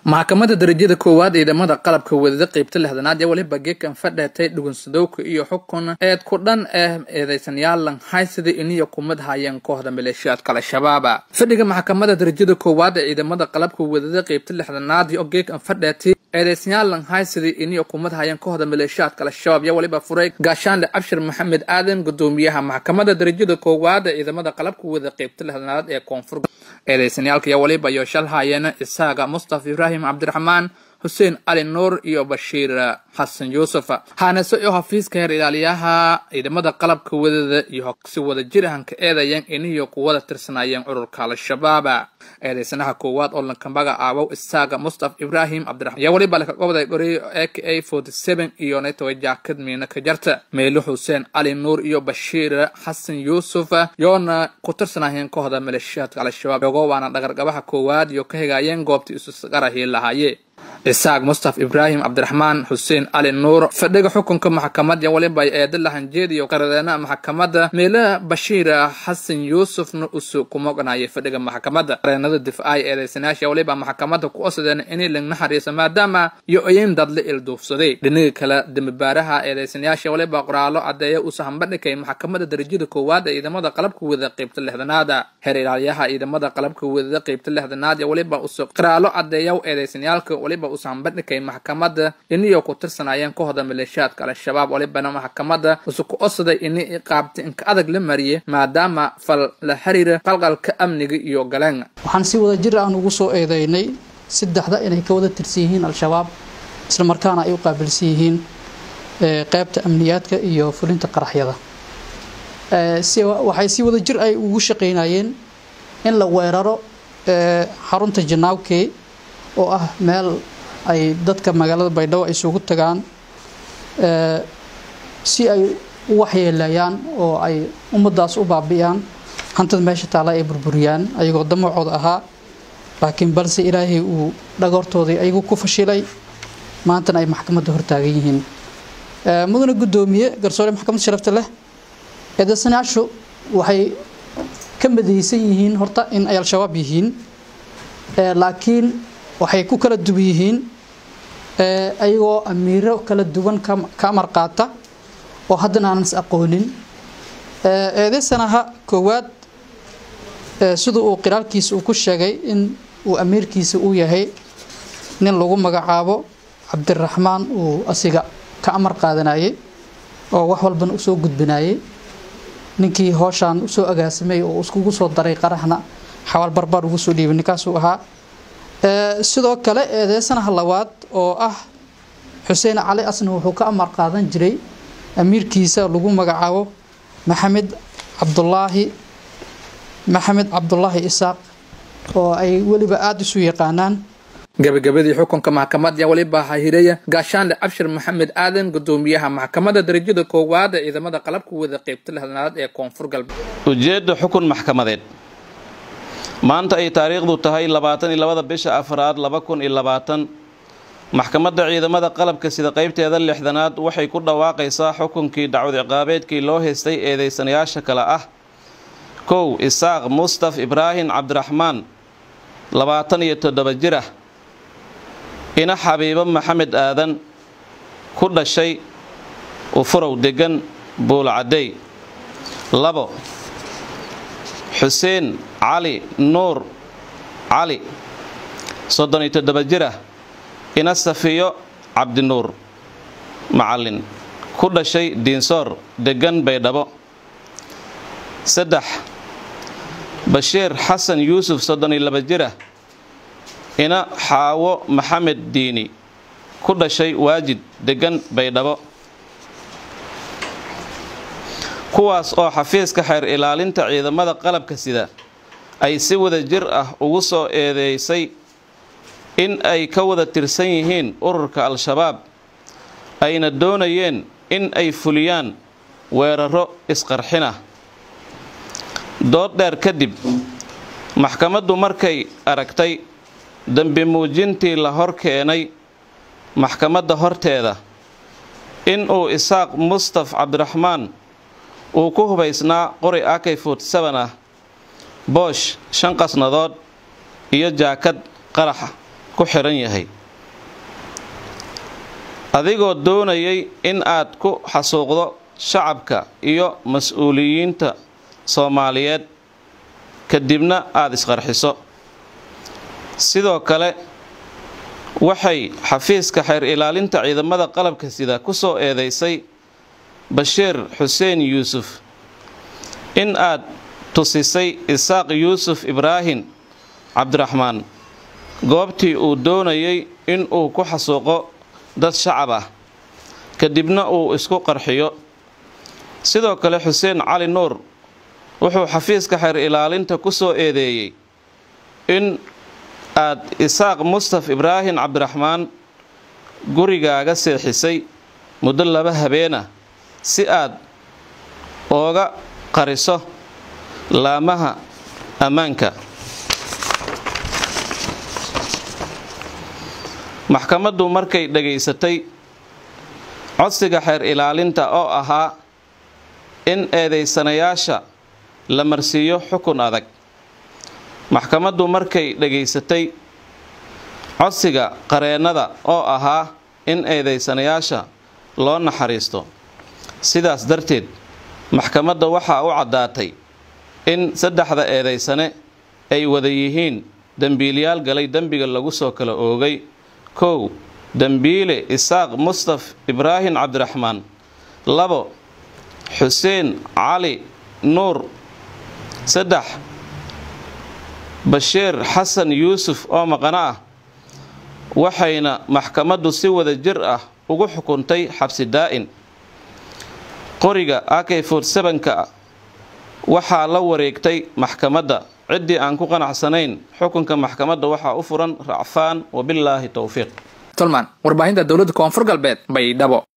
maxkamadda darajada koowaad ciidamada qalabka wadada qeybta lixdanaad ee weliba geekan fadheetay dhugunsadowka iyo xukun eed ku dhan ah eedeysanayaal haysida iniyo kumad hayeen kooxda maleeshiyaadka al-shabaaba fadhiga maxkamadda darajada koowaad ee ciidamada qalabka wadada qeybta lixdanaad oo geekan fadheetay eedeysanayaal haysida iniyo kumad hayeen kooxda maleeshiyaadka al-shabaab iyo weliba furay gaashaanle cabshir maxamed aadan gudoomiyaha maxkamadda darajada koowaad ee ciidamada qalabka wadada qeybta lixdanaad ee koonfur eedeysanayaalka iyo weliba iyo shal haayeen isaaga mustafa ibraahim cabdiraxmaan xuseen cali nuur iyo bashiir xasan yuusuf haanase oo xafiiska heer ilaaliyaha ciidamada qalabka wadada iyo si wada jirahanka eedayeen iniyo kuwada tirsanayeen ururka al-shabaab eedeysanaha koowaad oo lanka magacaabow isaaga mustafa ibraahim cabdiraxmaan iyo weliba laka gobday gori a k a forty seven iyo netoy jaakad miina ka jarta meelo xuseen cali nuur iyo bashiir xasan yuusuf yoona ku tirsanayeen kooxda maleeshiyaadka al-shabaab ogo waana dhagargabaha koowaad iyo ka higayeen goobtii isusqarahii lahaaye isaaq mustafa ibraahim cabdiraxmaan xuseen cali nuur fadhiga xukunka maxkamadda weliba eeda lahanjeediyo qaradeenaha maxkamadda meelaha bashiir xasan yuusufna usu kuma oganayay fadhiga maxkamadda qareenada difaaca eedeysanayaasha weliba maxkamadda ku osadeen inay lag naxariiso maadaama iyo ayin dadla ilduufsaday dhinaga kale dembibaaraha eedeysanayaasha weliba qoraallo caddeeya uu sahanbadhigay maxkamadda darajada koowaad ee ciidamada qalabka wadada qeybta lixdanaada heer ilaaliyaha ciidamada qalabka wadada qeybta lixdanaad ee weliba usu qoraallo caddeeya eedeysanayaalka weliba usahanbadhigay maxkamadda iniyo ku tirsanayeen kooxda maleeshiyaadka al-shabaab walibana maxkamadda usu ku osaday ini qaabta inka adag la mariyay maadaama fal la xiriira qalqalka amniga iyo galeen waxaan si wada jir aan ugu soo eedeynay saddexda inay ka wada tirsan yihiin al-shabaab isla markaana ay u qaabilsan yihiin qeybta amniyaadka iyo fulinta qaraxyada waxay si wada jir ay ugu shaqaynayeen in la weeraro xarunta janaawkey oo ah meel ay dadka magaalada baydhabo ay isugu tagaan si ay u waxyeelayaan oo ay ummadaas u baabi'iyaan hantada meesha taala ay burburiyaan ayagoo damacooda ahaa laakiin balse ilaahay uu dhagoortoodii ayagu ku fashilay maantana ay maxkamadda hortaagan yihiin mudane guddoomiye garsoore maxkamadda sharafta leh eedeysanayaashu waxay ka madaysan yihiin horta in ay al-shabaab yihiin laakiin waxay ku kala duwan yihiin ayagoo amiiro kala duwan ka amar qaata oo haddana aanan is aqoonin eedeysanaha koowaad sida uu qiraalkiisa uu ku sheegay in uu amiirkiisa uu yahay nin lagu magacaabo cabdiraxmaan uu asiga ka amar qaadanayay oo wax walbana usoo gudbinayay ninkii hooshaan usoo agaasimay oo iskugu soo daray qaraxna xawaal barbaar ugu soo dhiibay ninkaasuu ahaa sidoo kale eedeysanaha labaad oo ah xuseen cali asna wuxuu ka amar qaadan jiray amiirkiisa lagu magacaabo maxamed cabdulaahi maxamed cabdulaahi isaaq oo ay weliba aada isu yaqaanaan gabagabadii xukunka maxkamadda weliba hahiraya gaashaanle cabshir maxamed aadan gudoomiyaha maxkamadda darajada koowaad ee ciidamada qalabka wada qeybta lixdanaad ee koonfur galbeed ujeedda xukun maxkamadeed maanta ay taariikhdu tahay labaatan iyo labada bisha afraad laba kun iyo labaatan maxkamadda ciidamada qalabka sida qeybteeda lixdanaad waxay ku dhawaaqaysaa xukunkii dacwad ciqaabeedkii loo haystay eedeysanayaasha kale ah kow isaaq mustaf ibraahim cabdiraxmaan labaatan iyo toddoba jir ah ina xabiibo maxamed aadan ku dhashay ufurow degan buulcadey labo xuseen cali nuur cali soddon iyo toddoba jir ah ina safiyo cabdinuur macallin ku dhashay diinsoor degan baydhabo saddex bashiir xasan yuusuf soddon iyo laba jir ah ina xaawo maxamed diini ku dhashay waajid degan baydhabo kuwaas oo xafiiska xeer ilaalinta ciidamada qalabka sida ay si wada jir ah ugu soo eedeysay in ay ka wada tirsan yihiin ururka al-shabaab ayna doonayeen in ay fuliyaan weeraro isqarxinah dood dheer kadib maxkamaddu markay aragtay dembi muujintii la hor keenay maxkamadda horteeda in uu isaaq mustaf cabdiraxmaan uu ku hubaysnaa qori akay forty seven ah boosh shan qasnadood iyo jaakad qaraxa ku xidhan yahay adigoo doonayay in aad ku xasuuqdo shacabka iyo mas-uuliyiinta soomaaliyeed kadibna aada isqarxiso sidoo kale waxay xafiiska xeer ilaalinta ciidamada qalabka sida ku soo eedeysay bashiir xuseen yuusuf in aad tusisay isaaq yuusuf ibraahim cabdiraxmaan goobtii uu doonayay in uu ku xasuuqo dad shacab ah kadibna uu isku qarxiyo sidoo kale xuseen cali nuur wuxuu xafiiska xeer ilaalinta ku soo eedeeyey in aad isaaq mustaf ibraahim cabdiraxmaan gurigaaga seexisay muddo laba habeenah si aad ooga qariso laamaha ammaanka maxkamaddu markay dhagaysatay codsiga xeer ilaalinta oo ahaa in eedaysanayaasha la marsiiyo xukun adag maxkamaddu markay dhagaysatay codsiga qareennada oo ahaa in eedaysanayaasha loo naxariisto sidaas darteed maxkamadda waxaa u caddaatay in saddexda eedaysane ay wada yihiin dembiilyaal galay dembiga lagu soo kala oogay kow dembiile isaaq mustaf ibraahim cabdiraxmaan labo xuseen cali nuur saddex bashiir xasan yuusuf oo maqano ah waxayna maxkamaddu si wada jir ah ugu xukuntay xabsi daa'in qoriga ak ka waxaa la wareegtay maxkamadda ciddii aan ku qanacsanayn xukunka maxkamadda waxaa u furan racfaan wabillaahi towfiiq tolman warbaahinta dowladda koonfur galbeed baydhabo